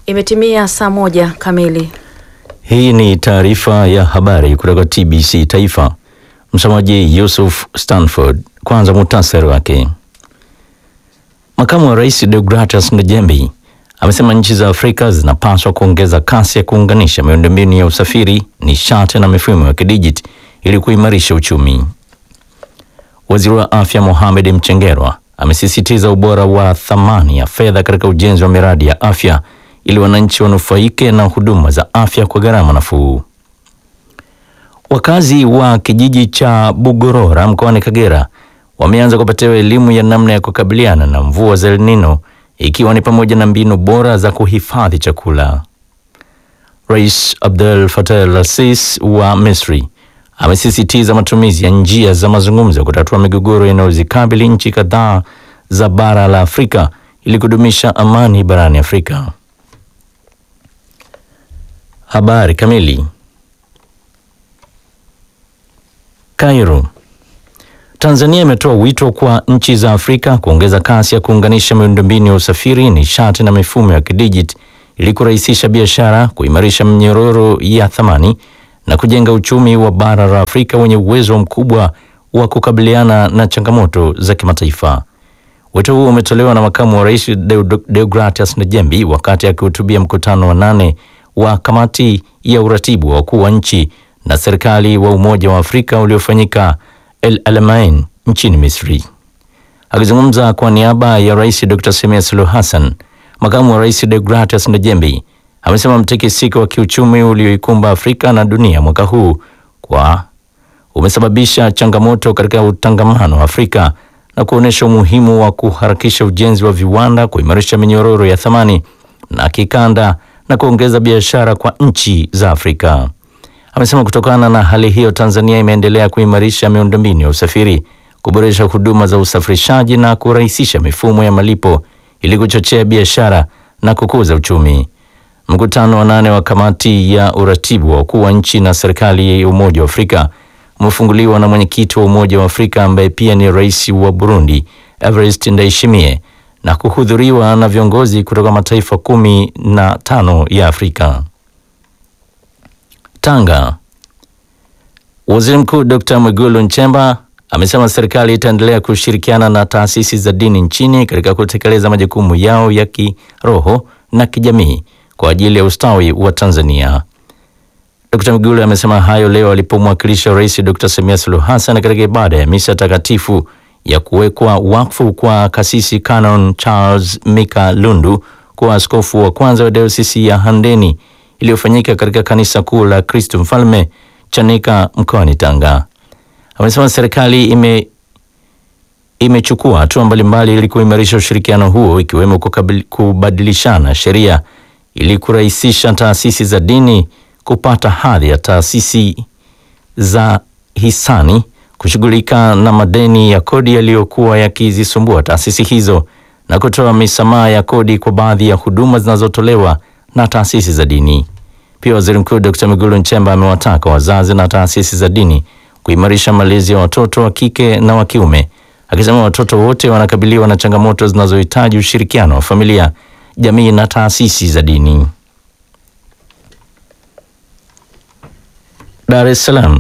Imetimia saa moja kamili. Hii ni taarifa ya habari kutoka TBC Taifa. Msomaji Yusuf Stanford. Kwanza muhtasari wake. Makamu wa Rais Deogratias Ndejembi amesema nchi za Afrika zinapaswa kuongeza kasi ya kuunganisha miundombinu ya usafiri, nishati na mifumo ya kidijiti ili kuimarisha uchumi. Waziri wa Afya Mohamed Mchengerwa amesisitiza ubora wa thamani ya fedha katika ujenzi wa miradi ya afya ili wananchi wanufaike na huduma za afya kwa gharama nafuu. Wakazi wa kijiji cha Bugorora mkoani Kagera wameanza kupatiwa elimu ya namna ya kukabiliana na mvua za El Nino ikiwa ni pamoja na mbinu bora za kuhifadhi chakula. Rais Abdel Fattah al-Sisi wa Misri amesisitiza matumizi ya njia za mazungumzo kutatua migogoro inayozikabili nchi kadhaa za bara la Afrika ili kudumisha amani barani Afrika. Habari kamili. Cairo. Tanzania imetoa wito kwa nchi za Afrika kuongeza kasi ya kuunganisha miundombinu ya usafiri, nishati na mifumo ya kidijiti ili kurahisisha biashara, kuimarisha mnyororo ya thamani na kujenga uchumi wa bara la Afrika wenye uwezo mkubwa wa kukabiliana na changamoto za kimataifa. Wito huo umetolewa na makamu wa rais Deogratias Ndejembi wakati akihutubia mkutano wa nane wa kamati ya uratibu wa wakuu wa nchi na serikali wa Umoja wa Afrika uliofanyika El Alamein nchini Misri. Akizungumza kwa niaba ya Rais Dr. Samia Suluhu Hassan, makamu wa rais Deogratias Ndejembi amesema mtikisiko wa kiuchumi ulioikumba Afrika na dunia mwaka huu kwa umesababisha changamoto katika utangamano wa Afrika na kuonyesha umuhimu wa kuharakisha ujenzi wa viwanda, kuimarisha minyororo ya thamani na kikanda na kuongeza biashara kwa nchi za Afrika. Amesema kutokana na hali hiyo, Tanzania imeendelea kuimarisha miundombinu ya usafiri, kuboresha huduma za usafirishaji na kurahisisha mifumo ya malipo ili kuchochea biashara na kukuza uchumi. Mkutano wa nane wa kamati ya uratibu wa wakuu wa nchi na serikali ya Umoja wa Afrika umefunguliwa na mwenyekiti wa Umoja wa Afrika ambaye pia ni rais wa Burundi Evariste Ndayishimiye na kuhudhuriwa na viongozi kutoka mataifa kumi na tano ya Afrika. Tanga. Waziri Mkuu Dr. Mwigulu Nchemba amesema serikali itaendelea kushirikiana na taasisi za dini nchini katika kutekeleza majukumu yao ya kiroho na kijamii kwa ajili ya ustawi wa Tanzania. Dr. Mwigulu amesema hayo leo alipomwakilisha Rais Dr. Samia Suluhu Hassan katika ibada ya misa takatifu ya kuwekwa wakfu kwa kasisi Canon Charles Mika Lundu kuwa askofu wa kwanza wa dayosisi ya Handeni iliyofanyika katika kanisa kuu la Kristo Mfalme Chanika mkoani Tanga. Amesema serikali ime imechukua hatua mbalimbali ili kuimarisha ushirikiano huo ikiwemo kubadilishana sheria ili kurahisisha taasisi za dini kupata hadhi ya taasisi za hisani kushughulika na madeni ya kodi yaliyokuwa yakizisumbua taasisi hizo na kutoa misamaha ya kodi kwa baadhi ya huduma zinazotolewa na taasisi za dini. Pia Waziri Mkuu Dr. Mwigulu Nchemba amewataka wazazi na taasisi za dini kuimarisha malezi ya watoto wa kike na wa kiume, akisema watoto wote wanakabiliwa na changamoto zinazohitaji ushirikiano wa familia, jamii na taasisi za dini. Dar es Salaam.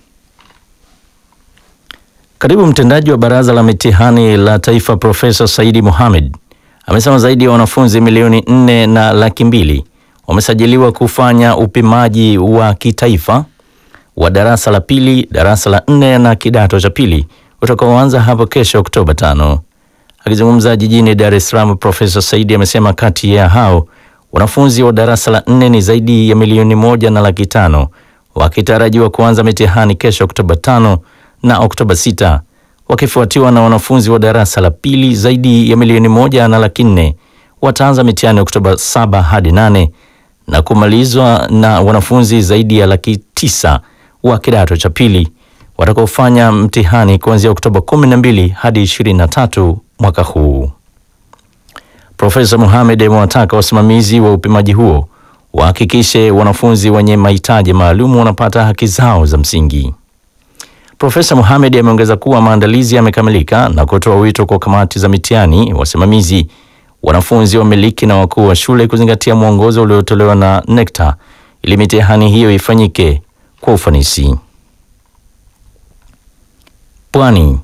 Katibu mtendaji wa Baraza la Mitihani la Taifa Profesa Saidi Mohamed amesema zaidi ya wanafunzi milioni nne na laki mbili wamesajiliwa kufanya upimaji wa kitaifa wa darasa la pili, darasa la nne na kidato cha pili utakaoanza hapo kesho Oktoba tano. Akizungumza jijini Dar es Salaam, Profesa Saidi amesema kati ya hao wanafunzi wa darasa la nne ni zaidi ya milioni moja na laki tano wakitarajiwa kuanza mitihani kesho Oktoba tano na Oktoba sita wakifuatiwa na wanafunzi wa darasa la pili zaidi ya milioni moja na laki nne wataanza mitihani Oktoba saba hadi nane na kumalizwa na wanafunzi zaidi ya laki tisa wa kidato cha pili watakaofanya mtihani kuanzia Oktoba 12 hadi 23 mwaka huu. Profesa Mohamed amewataka wasimamizi wa upimaji huo wahakikishe wanafunzi wenye mahitaji maalum wanapata haki zao za msingi. Profesa Mohamed ameongeza kuwa maandalizi yamekamilika na kutoa wito kwa kamati za mitihani, wasimamizi wanafunzi, wamiliki na wakuu wa shule kuzingatia mwongozo uliotolewa na NECTA ili mitihani hiyo ifanyike kwa ufanisi. Pwani.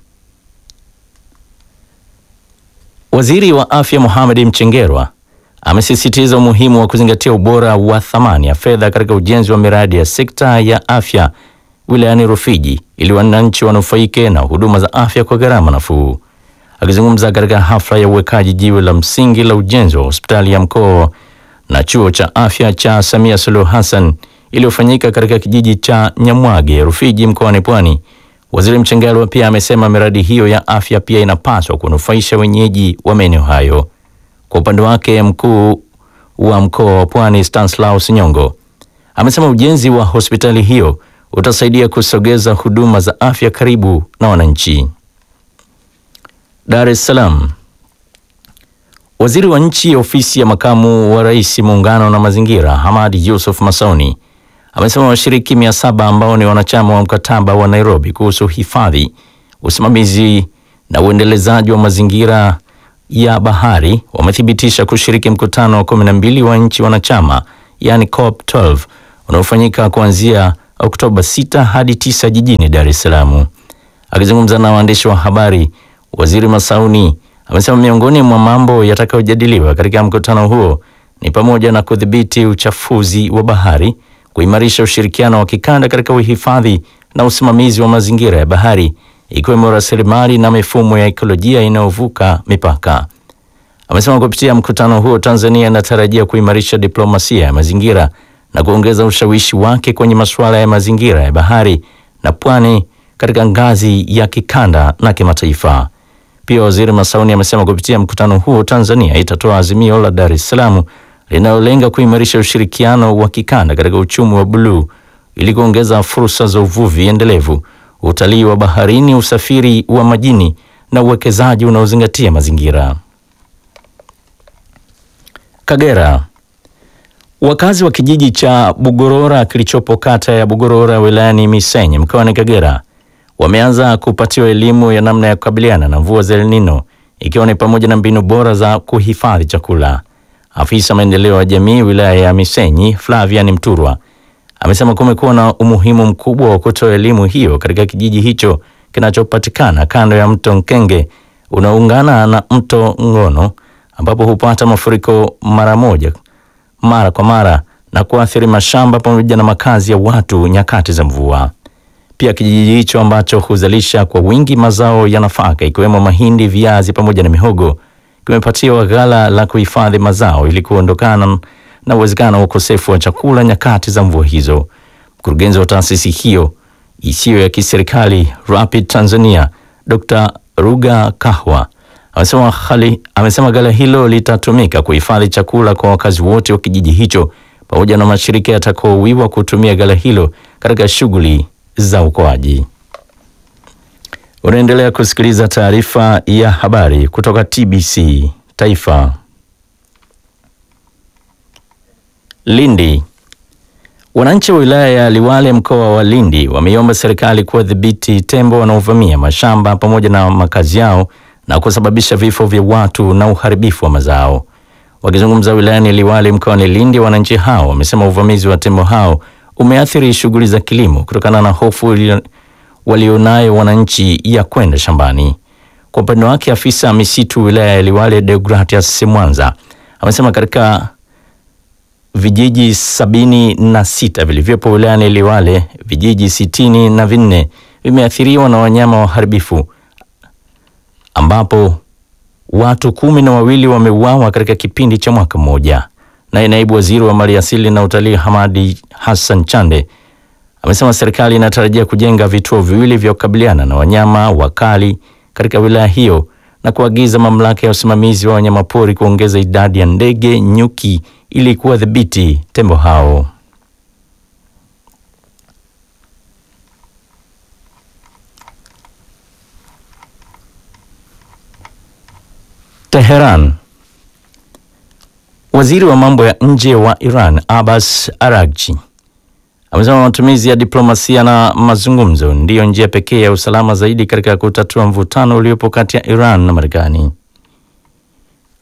Waziri wa Afya Mohamed Mchengerwa amesisitiza umuhimu wa kuzingatia ubora wa thamani ya fedha katika ujenzi wa miradi ya sekta ya afya wilayani Rufiji ili wananchi wanufaike na huduma za afya kwa gharama nafuu. Akizungumza katika hafla ya uwekaji jiwe la msingi la ujenzi wa hospitali ya mkoa na chuo cha afya cha Samia Suluhu Hassan iliyofanyika katika kijiji cha Nyamwage, Rufiji, mkoani Pwani, Waziri Mchengerwa pia amesema miradi hiyo ya afya pia inapaswa kunufaisha wenyeji wa maeneo hayo. Kwa upande wake, mkuu wa mkoa wa Pwani Stanislaus Nyongo amesema ujenzi wa hospitali hiyo utasaidia kusogeza huduma za afya karibu na wananchi. Dar es Salaam. Waziri wa Nchi, Ofisi ya Makamu wa Rais, Muungano na Mazingira, Hamad Yusuf Masauni amesema washiriki mia saba ambao ni wanachama wa mkataba wa Nairobi kuhusu hifadhi, usimamizi na uendelezaji wa mazingira ya bahari wamethibitisha kushiriki mkutano wa 12 wa nchi wanachama, yani COP 12 unaofanyika kuanzia Oktoba 6 hadi 9 jijini Dar es Salaam. Akizungumza na waandishi wa habari, Waziri Masauni amesema miongoni mwa mambo yatakayojadiliwa katika mkutano huo ni pamoja na kudhibiti uchafuzi wa bahari, kuimarisha ushirikiano wa kikanda katika uhifadhi na usimamizi wa mazingira ya bahari, ikiwemo rasilimali na mifumo ya ekolojia inayovuka mipaka. Amesema kupitia mkutano huo Tanzania inatarajia kuimarisha diplomasia ya mazingira na kuongeza ushawishi wake kwenye masuala ya mazingira ya bahari na pwani katika ngazi ya kikanda na kimataifa. Pia Waziri Masauni amesema kupitia mkutano huo Tanzania itatoa azimio la Dar es Salaam linalolenga kuimarisha ushirikiano wa kikanda katika uchumi wa buluu ili kuongeza fursa za uvuvi endelevu, utalii wa baharini, usafiri wa majini na uwekezaji unaozingatia mazingira. Kagera. Wakazi wa kijiji cha Bugorora kilichopo kata ya Bugorora wilayani Misenyi mkoani Kagera wameanza kupatiwa elimu ya namna ya kukabiliana na mvua za El Nino ikiwa ni pamoja na mbinu bora za kuhifadhi chakula. Afisa maendeleo ya jamii wilaya ya Misenyi Flavian Mturwa amesema kumekuwa na umuhimu mkubwa wa kutoa elimu hiyo katika kijiji hicho kinachopatikana kando ya mto Nkenge unaoungana na mto Ngono ambapo hupata mafuriko mara moja mara kwa mara na kuathiri mashamba pamoja na makazi ya watu nyakati za mvua. Pia kijiji hicho ambacho huzalisha kwa wingi mazao ya nafaka ikiwemo mahindi, viazi pamoja na mihogo kimepatiwa ghala la kuhifadhi mazao ili kuondokana na uwezekano wa ukosefu wa chakula nyakati za mvua hizo. Mkurugenzi wa taasisi hiyo isiyo ya kiserikali Rapid Tanzania, Dr. Ruga Kahwa amesema hali amesema ghala hilo litatumika kuhifadhi chakula kwa wakazi wote wa kijiji hicho pamoja na mashirika yatakaowiwa kutumia ghala hilo katika shughuli za uokoaji. Unaendelea kusikiliza taarifa ya habari kutoka TBC Taifa. Lindi. Wananchi wa wilaya ya Liwale mkoa wa Lindi wameiomba serikali kuwadhibiti tembo wanaovamia mashamba pamoja na makazi yao na kusababisha vifo vya watu na uharibifu wa mazao. Wakizungumza wilayani Liwale mkoani Lindi, wananchi hao wamesema uvamizi wa tembo hao umeathiri shughuli za kilimo kutokana na hofu walionayo wananchi ya kwenda shambani. Kwa upande wake, afisa misitu wilaya ya Liwale Deogratias Semwanza amesema katika vijiji sabini na sita vilivyopo wilayani Liwale, vijiji sitini na vinne vimeathiriwa na wanyama waharibifu ambapo watu kumi na wawili wameuawa katika kipindi cha mwaka mmoja. Naye naibu waziri wa maliasili na utalii Hamadi Hassan Chande amesema serikali inatarajia kujenga vituo viwili vya kukabiliana na wanyama wakali katika wilaya hiyo na kuagiza mamlaka ya usimamizi wa wanyamapori kuongeza idadi ya ndege nyuki ili kuwadhibiti tembo hao. Teheran. Waziri wa mambo ya nje wa Iran Abbas Araghchi amesema matumizi ya diplomasia na mazungumzo ndiyo njia pekee ya usalama zaidi katika kutatua mvutano uliopo kati ya Iran na Marekani.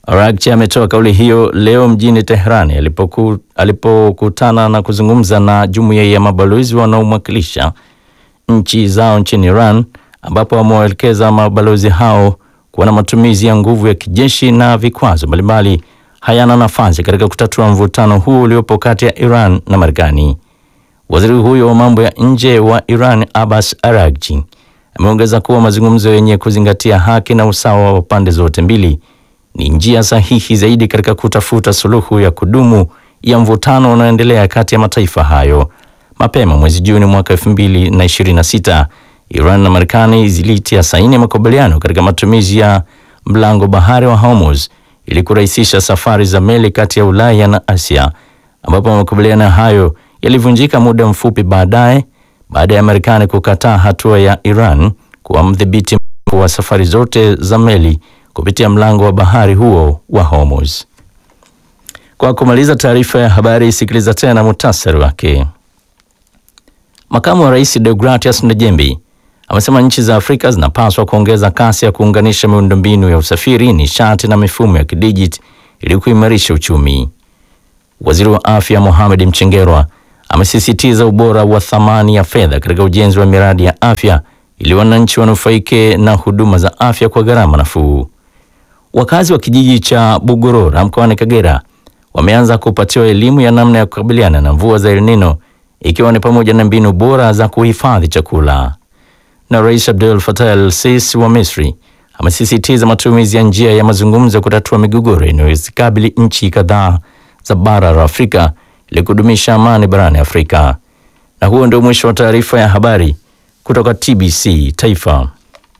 Araghchi ametoa kauli hiyo leo mjini Teherani alipoku, alipokutana na kuzungumza na jumuiya ya mabalozi wanaomwakilisha nchi zao nchini Iran, ambapo wamewaelekeza mabalozi hao kuwa na matumizi ya nguvu ya kijeshi na vikwazo mbalimbali hayana nafasi katika kutatua mvutano huo uliopo kati ya Iran na Marekani. Waziri huyo wa mambo ya nje wa Iran Abbas Araghchi ameongeza kuwa mazungumzo yenye kuzingatia haki na usawa wa pande zote mbili ni njia sahihi zaidi katika kutafuta suluhu ya kudumu ya mvutano unaoendelea kati ya mataifa hayo. Mapema mwezi Juni mwaka 2026 Iran na Marekani zilitia saini makubaliano katika matumizi ya mlango bahari wa Hormuz ili kurahisisha safari za meli kati ya Ulaya na Asia, ambapo makubaliano hayo yalivunjika muda mfupi baadaye baada ya Marekani kukataa hatua ya Iran kuwa mdhibiti mkuu wa safari zote za meli kupitia mlango wa bahari huo wa Hormuz. Kwa kumaliza taarifa ya habari, sikiliza tena muhtasari wake. Makamu wa Rais Deogratias Ndejembi amesema nchi za Afrika zinapaswa kuongeza kasi ya kuunganisha miundombinu ya usafiri, nishati na mifumo ya kidijiti ili kuimarisha uchumi. Waziri wa Afya Mohamed Mchengerwa amesisitiza ubora wa thamani ya fedha katika ujenzi wa miradi ya afya ili wananchi wanufaike na huduma za afya kwa gharama nafuu. Wakazi wa kijiji cha Bugorora mkoani Kagera wameanza kupatiwa elimu ya namna ya kukabiliana na mvua za El Nino ikiwa ni pamoja na mbinu bora za kuhifadhi chakula. Na Rais Abdel Fattah el-Sisi wa Misri amesisitiza matumizi ya njia ya mazungumzo kutatua migogoro inayozikabili nchi kadhaa za bara la Afrika ili kudumisha amani barani Afrika. Na huo ndio mwisho wa taarifa ya habari kutoka TBC Taifa.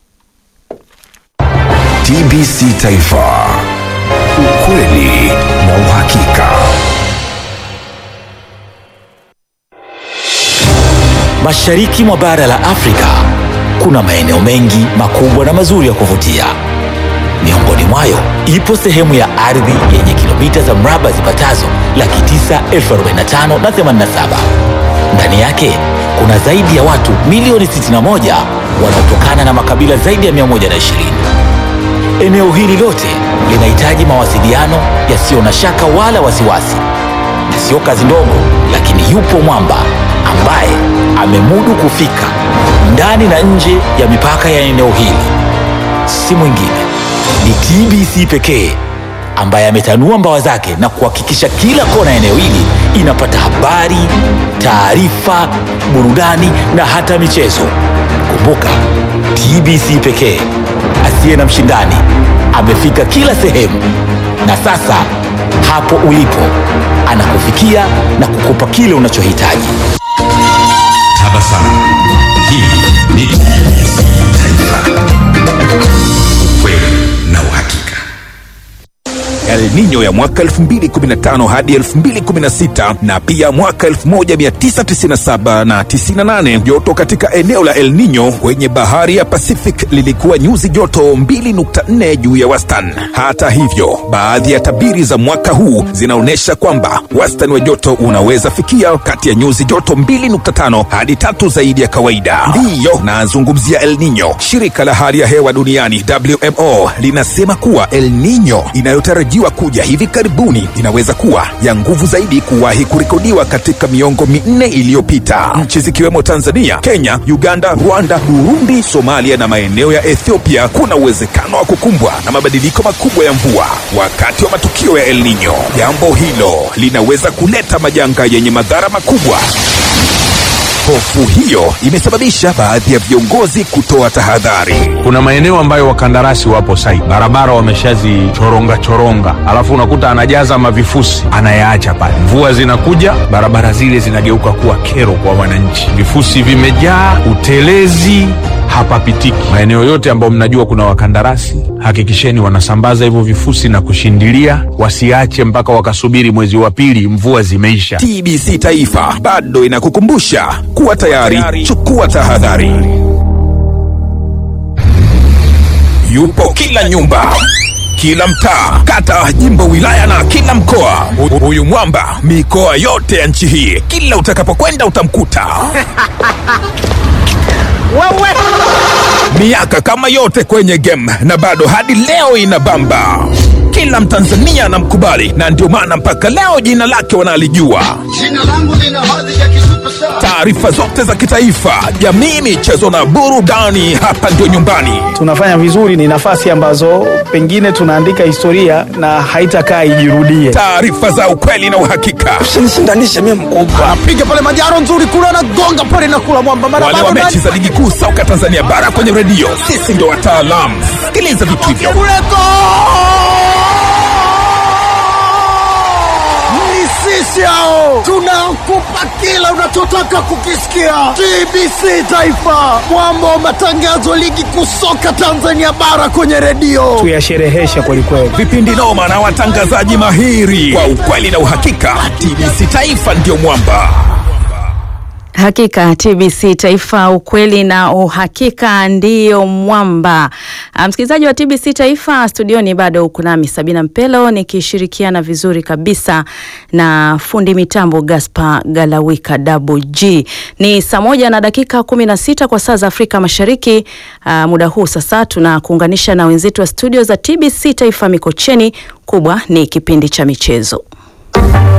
TBC Taifa, ukweli na uhakika. Mashariki mwa bara la Afrika kuna maeneo mengi makubwa na mazuri ya kuvutia. Miongoni mwayo ipo sehemu ya ardhi yenye kilomita za mraba zipatazo laki tisa elfu arobaini na tano na themanini na saba. Ndani yake kuna zaidi ya watu milioni 61 wanaotokana na makabila zaidi ya 120. Eneo hili lote linahitaji mawasiliano yasiyo na shaka wala wasiwasi, na sio kazi ndogo, lakini yupo mwamba ambaye amemudu kufika ndani na nje ya mipaka ya eneo hili. Si mwingine ni TBC pekee ambaye ametanua mbawa zake na kuhakikisha kila kona ya eneo hili inapata habari, taarifa, burudani na hata michezo. Kumbuka, TBC pekee asiye na mshindani amefika kila sehemu, na sasa hapo ulipo anakufikia na kukupa kile unachohitaji. Tabasamu. Hii ni TBC Taifa. Ukweli na uhakika. El Nino ya mwaka 2015 hadi 2016 na pia mwaka 1997 na 98. Joto katika eneo la El Nino kwenye bahari ya Pacific lilikuwa nyuzi joto 2.4 juu ya wastani. Hata hivyo, baadhi ya tabiri za mwaka huu zinaonyesha kwamba wastani wa joto unaweza fikia kati ya nyuzi joto 2.5 hadi tatu zaidi ya kawaida. Ndiyo nazungumzia El Nino. Shirika la hali ya hewa duniani WMO linasema kuwa El Nino inayotarajiwa kuja hivi karibuni inaweza kuwa ya nguvu zaidi kuwahi kurekodiwa katika miongo minne iliyopita. Nchi zikiwemo Tanzania, Kenya, Uganda, Rwanda, Burundi, Somalia na maeneo ya Ethiopia kuna uwezekano wa kukumbwa na mabadiliko makubwa ya mvua wakati wa matukio ya El Nino. Jambo hilo linaweza kuleta majanga yenye madhara makubwa. Hofu hiyo imesababisha baadhi ya viongozi kutoa tahadhari. kuna maeneo ambayo wakandarasi wapo site, barabara wameshazichoronga choronga, alafu unakuta anajaza mavifusi anayaacha pale. Mvua zinakuja, barabara zile zinageuka kuwa kero kwa wananchi, vifusi vimejaa, utelezi hapapitiki. Maeneo yote ambayo mnajua kuna wakandarasi, hakikisheni wanasambaza hivyo vifusi na kushindilia, wasiache mpaka wakasubiri mwezi wa pili mvua zimeisha. TBC Taifa bado inakukumbusha kuwa tayari, chukua tahadhari. Yupo kila nyumba, kila mtaa, kata, jimbo, wilaya na kila mkoa. Hu- Huyu mwamba mikoa yote ya nchi hii, kila utakapokwenda utamkuta. Miaka kama yote kwenye game na bado hadi leo inabamba. kila Mtanzania anamkubali na ndio maana mpaka leo jina lake wanalijua. Jina langu lina hadhi ya kisuperstar. Taarifa zote za kitaifa, jamii, michezo na burudani, hapa ndio nyumbani. tunafanya vizuri, ni nafasi ambazo pengine tunaandika historia na haitakaa ijirudie. Taarifa za ukweli na uhakika. usinishindanishe mimi mkubwa. Anapiga pale majaro nzuri kule, anagonga pale na kula mwamba mara Wale wa bado mechi za ligi kuu soka Tanzania bara kwenye redio, sisi ndio wataalamu. Sikiliza vitu hivyo. kuleko ni sisi hao, tunakupa kila unachotaka kukisikia. TBC Taifa, mwamba wa matangazo ligi kuu soka Tanzania bara kwenye redio. Tuyasherehesha kwelikweli. vipindi noma na watangazaji mahiri kwa ukweli na uhakika. TBC Taifa ndio mwamba. Hakika TBC Taifa, ukweli na uhakika ndiyo mwamba. Ah, Msikilizaji wa TBC Taifa, studioni bado uko nami Sabina Mpelo nikishirikiana vizuri kabisa na fundi mitambo Gaspar Galawika Double G. Ni saa moja na dakika kumi na sita kwa saa za Afrika Mashariki. Ah, muda huu sasa tunakuunganisha na wenzetu wa studio za TBC Taifa Mikocheni. Kubwa ni kipindi cha michezo.